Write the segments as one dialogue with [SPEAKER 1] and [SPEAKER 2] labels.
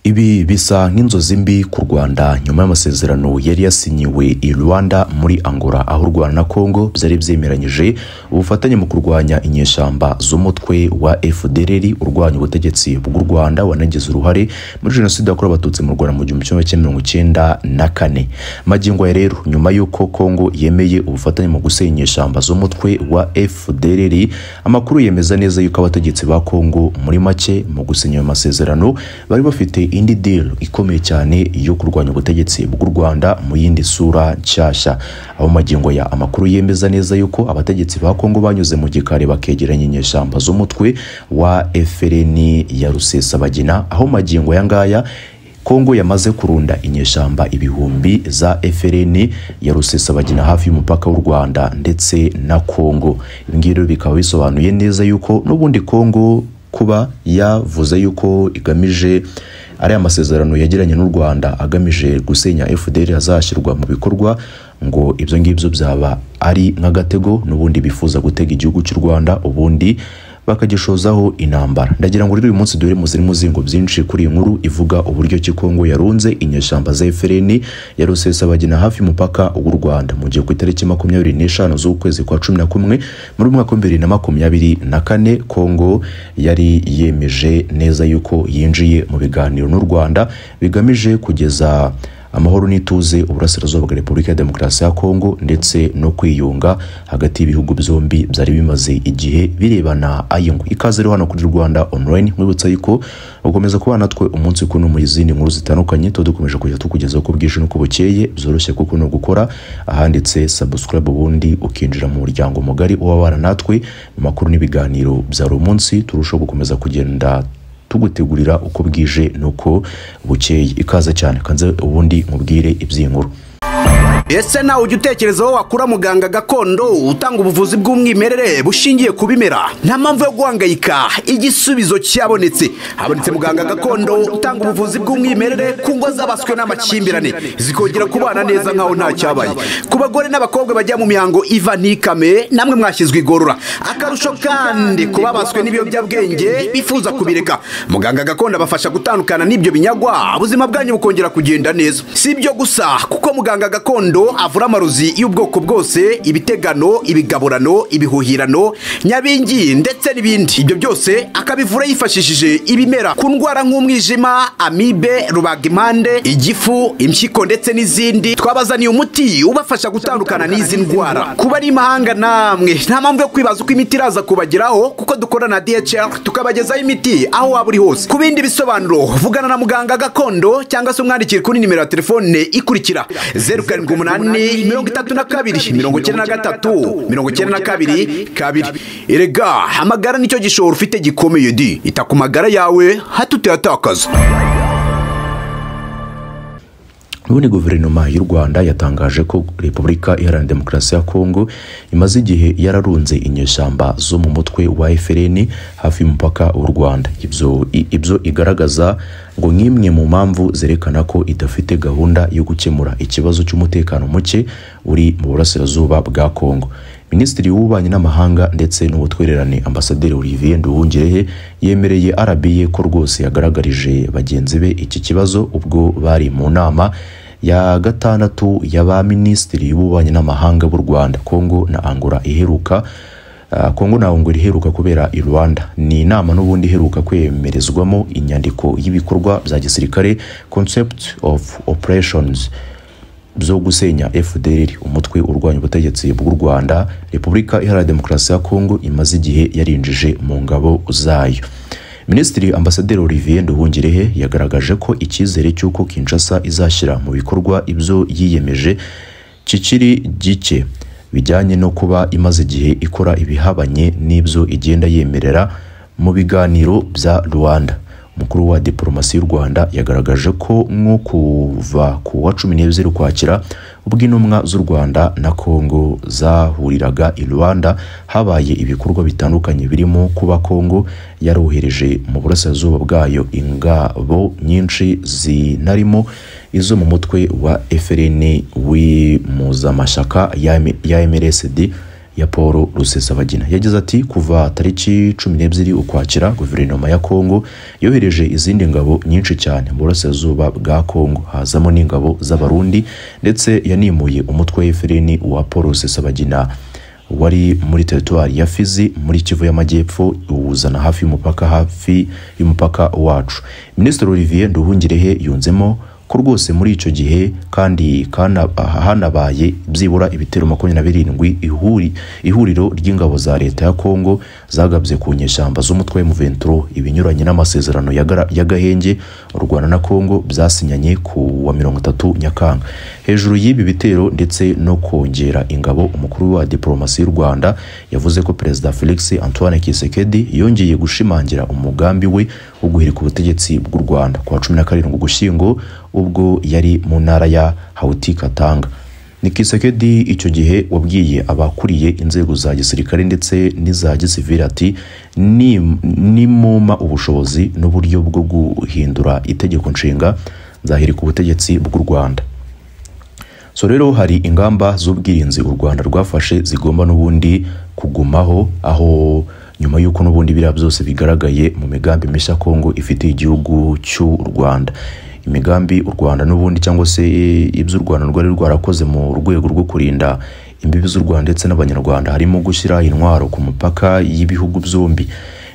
[SPEAKER 1] ibi bisa nk'inzozi mbi ku rwanda nyuma y'amasezerano yari yasinyiwe i rwanda muri angola aho u rwanda na congo byari byemeranyije ubufatanye mu kurwanya inyeshyamba z'umutwe wa fdrr urwanya ubutegetsi bw'u rwanda wanagize uruhare muri jenoside yakorewe abatutsi mu rwanda mu gihumbi kimwe cya mirongo icyenda na kane magingo aya rero nyuma y'uko congo yemeye ubufatanye mu gusenya inyeshyamba z'umutwe wa fdrr amakuru yemeza neza yuko abategetsi ba congo muri make mu gusenya ayo masezerano bari bafite indi deal ikomeye cyane yo kurwanya ubutegetsi bw'u Rwanda mu yindi sura nshyashya aho magingo ya amakuru yemeza neza yuko abategetsi ba Kongo banyuze mu gikari bakegeranya inyeshyamba z'umutwe wa FLN ya Rusesabagina aho magingo ya ngaya Kongo yamaze kurunda inyeshyamba ibihumbi za FLN ya Rusesabagina hafi y'umupaka w'u Rwanda ndetse na Kongo ibi ngibi bikaba bisobanuye neza yuko n'ubundi Kongo kuba yavuze yuko igamije ariya masezerano yagiranye n'u Rwanda agamije gusenya FDL azashyirwa mu bikorwa ngo ibyo ngibyo byaba ari nk'agatego n'ubundi bifuza gutega igihugu cy'u Rwanda ubundi bakagishozaho intambara ndagira ngo rero uyu munsi dore muziri muzingo byinshi kuri iyi nkuru ivuga uburyo ki Kongo yarunze inyeshyamba za FLN ya Rusesabagina hafi mupaka w'u Rwanda mu gihe ku itariki makumyabiri n'eshanu z'ukwezi kwa cumi na kumwe muri mwaka w'ibihumbi bibiri na makumyabiri na kane Kongo yari yemeje neza yuko yinjiye mu biganiro n'u Rwanda bigamije kugeza amahoro n'ituze uburasirazuba bwa repubulika ya demokarasi ya kongo ndetse no kwiyunga hagati y'ibihugu byombi byari bimaze igihe birebana ayungu ikaze rero hano kuri rwanda online mwibutsa yuko ukomeza kuba natwe umunsi kuno mu izindi nkuru zitandukanye tuba dukomeje kujya tukugezaho ko bwije n'uko bukeye byoroshye kuko ni ugukora ahanditse subscribe ubundi ukinjira mu muryango mugari uwabana natwe mu makuru n'ibiganiro bya buri munsi turushaho gukomeza kugenda tugutegurira uko bwije n'uko bukeye ikaze cyane kanze ubundi mubwire iby'inkuru
[SPEAKER 2] ese nawe ujya utekereza aho wakura muganga gakondo utanga ubuvuzi bw'umwimerere bushingiye ku bimera nta mpamvu yo guhangayika igisubizo cyabonetse habonetse muganga gakondo utanga ubuvuzi bw'umwimerere ku ngo zabaswe n'amakimbirane zikongera kubana neza nk'aho nta cyabaye ku bagore n'abakobwa bajya mu mihango iva ntikame namwe mwashyizwe igorora akarusho kandi ku babaswe n'ibiyobyabwenge bifuza kubireka muganga gakondo abafasha gutandukana n'ibyo binyagwa ubuzima bwanyu bukongera kugenda neza si ibyo gusa kuko muganga gakondo avura amarozi y'ubwoko bwose ibitegano ibigaburano ibihuhirano nyabingi ndetse n'ibindi ibyo byose akabivura yifashishije ibimera ku ndwara nk'umwijima amibe rubagimpande igifu impyiko ndetse n'izindi twabazaniye umuti ubafasha gutandukana n'izi ndwara kuba ari imahanga namwe nta mpamvu yo kwibaza uko imiti iraza kubageraho kuko dukorana na DHL tukabagezaho imiti aho waba uri hose ku bindi bisobanuro vugana na muganga gakondo cyangwa se umwandikire kuri nimero ya telefone ikurikira zeru karindwi umunani umunani mirongo itatu na kabiri mirongo icyenda na gatatu mirongo icyenda na kabiri kabiri erega amagara nicyo gishoro ufite gikomeye di ita ku magara yawe hato utayatakaza
[SPEAKER 1] ubundi guverinoma y'u rwanda yatangaje ko repubulika iharanira demokarasi ya kongo imaze igihe yararunze inyeshyamba zo mu mutwe wa FLN hafi y'umupaka w'u rwanda ibyo igaragaza ngo nk'imwe mu mpamvu zerekana ko idafite gahunda yo gukemura ikibazo cy'umutekano muke uri mu burasirazuba bwa kongo minisitiri w'ububanyi n'amahanga ndetse n'ubutwererane ambasaderi olivier nduhungirehe yemereye arabiye ko rwose yagaragarije bagenzi be iki kibazo ubwo bari mu nama ya gatandatu ya ba minisitiri y'ububanyi n'amahanga b'u rwanda kongo na angola iheruka kongo na ngo iheruka kubera i rwanda ni inama n'ubundi iheruka kwemerezwamo inyandiko y'ibikorwa bya gisirikare concept of operations byo gusenya FDL umutwe urwanya ubutegetsi bw'u Rwanda Repubulika Iharanira Demokarasi ya Kongo imaze igihe yarinjije mu ngabo zayo Minisitiri Ambasaderi Olivier Nduhungirehe yagaragaje ko icyizere cy'uko Kinshasa izashyira mu bikorwa ibyo yiyemeje kikiri gike bijyanye no kuba imaze igihe ikora ibihabanye n'ibyo igenda yemerera mu biganiro bya Rwanda umukuru wa diporomasi y'u Rwanda yagaragaje ko nko kuva ku wa cumi n'ebyiri ukwakira ubwo intumwa z'u Rwanda na Kongo zahuriraga i Rwanda habaye ibikorwa bitandukanye birimo kuba Kongo yarohereje mu burasirazuba bwayo ingabo nyinshi zinarimo izo mu mutwe wa FLN w'impuzamashyaka ya MLSD ya paul rusesabagina yagize ati kuva tariki cumi n'ebyiri ukwakira guverinoma ya kongo yohereje izindi ngabo nyinshi cyane mu burasirazuba bwa kongo hazamo n'ingabo z'abarundi ndetse yanimuye umutwe w'efereni wa paul rusesabagina wari muri teritwari ya fizi muri kivu y'amajyepfo iwuzana hafi y'umupaka hafi y'umupaka wacu minisitiri olivier nduhungirehe yunzemo ko rwose muri icyo gihe kandi kana- hanabaye byibura ibitero makumyabiri na birindwi ihuri- ihuriro ry'ingabo za leta ya kongo zagabye ku nyeshyamba z'umutwe wa muventuro ibinyuranye n'amasezerano ya Gara- ya gahenge u rwanda na kongo byasinyanye ku wa mirongo itatu nyakanga hejuru y'ibi bitero ndetse no kongera ingabo umukuru wa diporomasi y'u rwanda yavuze ko perezida felix antoine kisekedi yongeye gushimangira umugambi we wo guhirika ubutegetsi bw'u rwanda ku wa cumi na karindwi ugushyingo ubwo yari mu ntara ya hawuti katanga ni kisekedi icyo gihe wabwiye abakuriye inzego za gisirikare ndetse n'iza gisivili ati "Ni- nimumpa ubushobozi n'uburyo bwo guhindura itegeko nshinga nzahirika ubutegetsi bw'u rwanda so rero hari ingamba z'ubwirinzi u rwanda rwafashe zigomba n'ubundi kugumaho aho nyuma y'uko n'ubundi biriya byose bigaragaye mu migambi mishya kongo ifitiye igihugu cy'u rwanda imigambi u rwanda n'ubundi cyangwa se ibyo u rwanda rwari rwarakoze mu rwego rwo kurinda imbibi z'u rwanda ndetse n'abanyarwanda harimo gushyira intwaro ku mupaka y'ibihugu byombi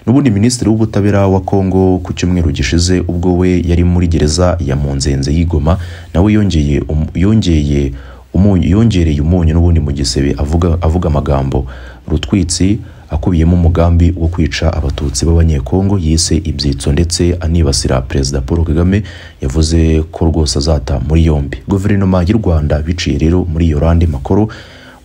[SPEAKER 1] n'ubundi minisitiri w'ubutabera wa kongo ku cyumweru gishize ubwo we yari muri gereza ya munzenze y'igoma nawe yongeye um- yongeye umunyu yongereye umunyu n'ubundi mu gisebe avuga avuga amagambo rutwitsi akubiyemo umugambi wo kwica abatutsi b'abanyekongo yise ibyitso ndetse anibasira perezida paul kagame yavuze ko rwose azata muri yombi guverinoma y'u rwanda biciye rero muri yorande makoro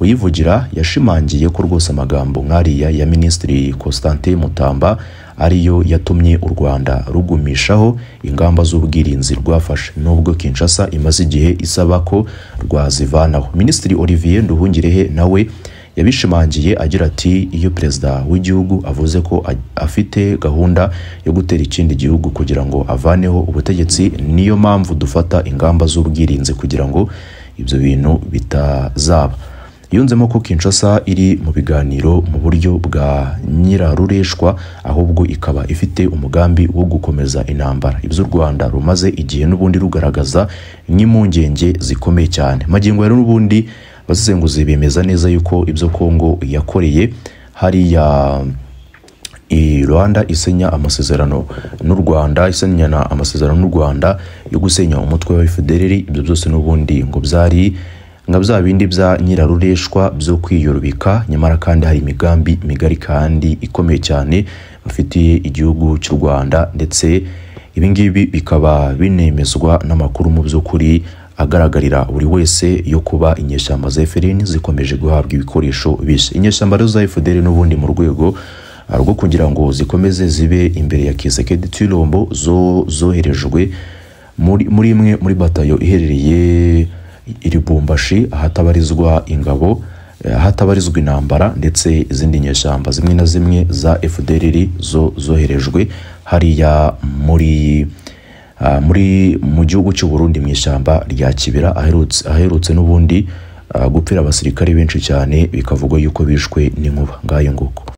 [SPEAKER 1] uyivugira yashimangiye ko rwose amagambo nk'ariya ya minisitiri constantin mutamba ariyo yatumye u rwanda rugumishaho ingamba z'ubwirinzi rwafashe nubwo kinshasa imaze igihe isaba ko rwazivanaho minisitiri olivier nduhungirehe nawe yabishimangiye agira ati iyo perezida w'igihugu avuze ko a- afite gahunda yo gutera ikindi gihugu kugira ngo avaneho ubutegetsi niyo mpamvu dufata ingamba z'ubwirinzi kugira ngo ibyo bintu bitazaba yunzemo ko kinshasa iri mu biganiro mu buryo bwa nyirarureshwa ahubwo ikaba ifite umugambi wo gukomeza intambara ibyo u rwanda rumaze igihe n'ubundi rugaragaza nk'impungenge zikomeye cyane magingo rero n'ubundi abasesenguzi bemeza neza yuko ibyo kongo yakoreye hariya i Rwanda isenya amasezerano n'u Rwanda isenyana amasezerano n'u Rwanda yo gusenya umutwe wa FDLR ibyo byose n'ubundi ngo byari nka bya bindi bya nyirarureshwa byo kwiyorobika nyamara kandi hari imigambi migari kandi ikomeye cyane bafitiye igihugu cy'u Rwanda ndetse ibi ngibi bikaba binemezwa n'amakuru mu by'ukuri agaragarira buri wese yo kuba inyeshyamba za FDLR zikomeje guhabwa ibikoresho bishya inyeshyamba rero za FDLR n'ubundi mu rwego rwo kugira ngo zikomeze zibe imbere ya kisekedi tuyirombo zo zoherejwe muri muri imwe muri batayo iherereye i Lubumbashi ahatabarizwa ingabo eh, ahatabarizwa intambara ndetse izindi nyeshyamba zimwe na zimwe za FDLR zo zoherejwe hariya muri ah, muri mu gihugu cy'u Burundi mu ishyamba rya Kibera aherutse aherutse n'ubundi ah, gupfira abasirikare benshi cyane bikavugwa yuko bishwe n'inkuba ngayo nguko